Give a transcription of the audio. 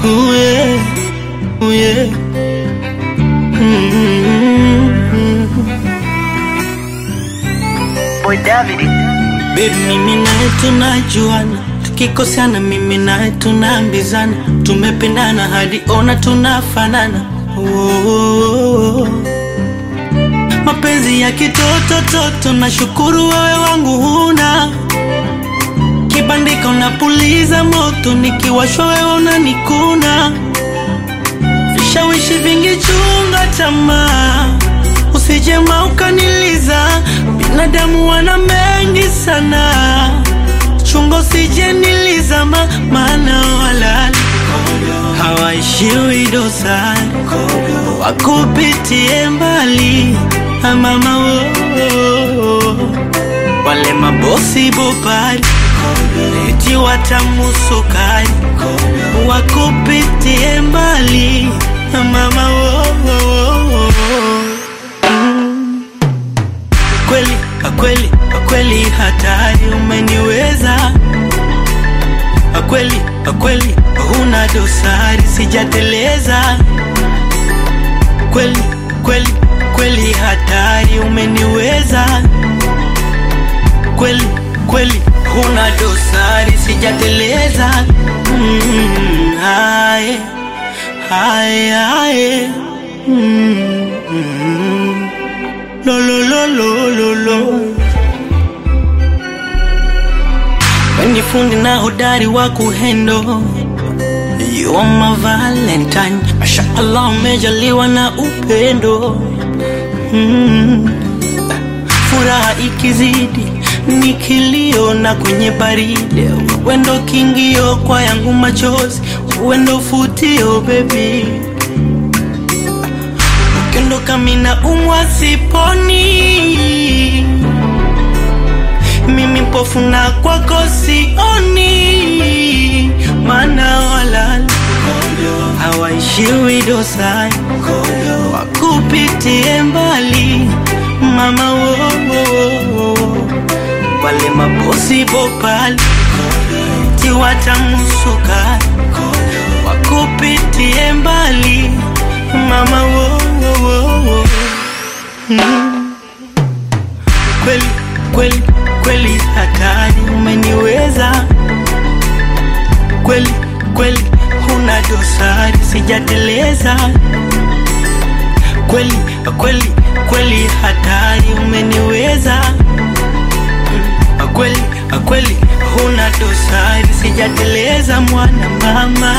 Ooh, yeah. Ooh, yeah. Mm-hmm. Boy David. Baby, mimi naye tunajuana, tukikosana mimi naye tunaambizana, tumependana hadi ona tunafanana. Oh, mapenzi ya kitoto toto, nashukuru wewe wangu huna kibandika, unapuliza moto, nikiwashwa wewe unanikuna, vishawishi vingi, chunga tamaa, usijema ukaniliza, binadamu wana mengi sana, chunga usijeniliza, ma, maana walali hawaishiwi dosari, wakupitie mbali mama wo, wale mabosi bopari eti watamusukari wakupitie mbali mama wo, Mm. kweli kweli kweli hatari umeniweza kweli kweli huna dosari sijateleza kweli kweli kweli hatari umeniweza kweli kweli huna dosari sijateleza mm, haye haye haye mm, mm, lo lo lo lo lo lo Weni fundi na hodari wa kuhendo You are my valentine Masha Allah umejaliwa na upendo mm. Furaha ikizidi ni kilio na kwenye baridi Wendo kingio kwa yangu machozi Wendo futio baby Ukiondoka mina umwa siponi mimi mpofu na kwako sioni, maana walala hawaishiwi dosari, wakupitie mbali mama wo, wo, wo. wale mabosi bopali tiwatamusukari wakupitie mbali mama wo, wo, wo, wo. Mm. kweli kweli kweli hatari umeniweza kweli kweli huna dosari sijateleza kweli kweli kweli hatari umeniweza Mm, kweli kweli huna dosari sijateleza mwana mama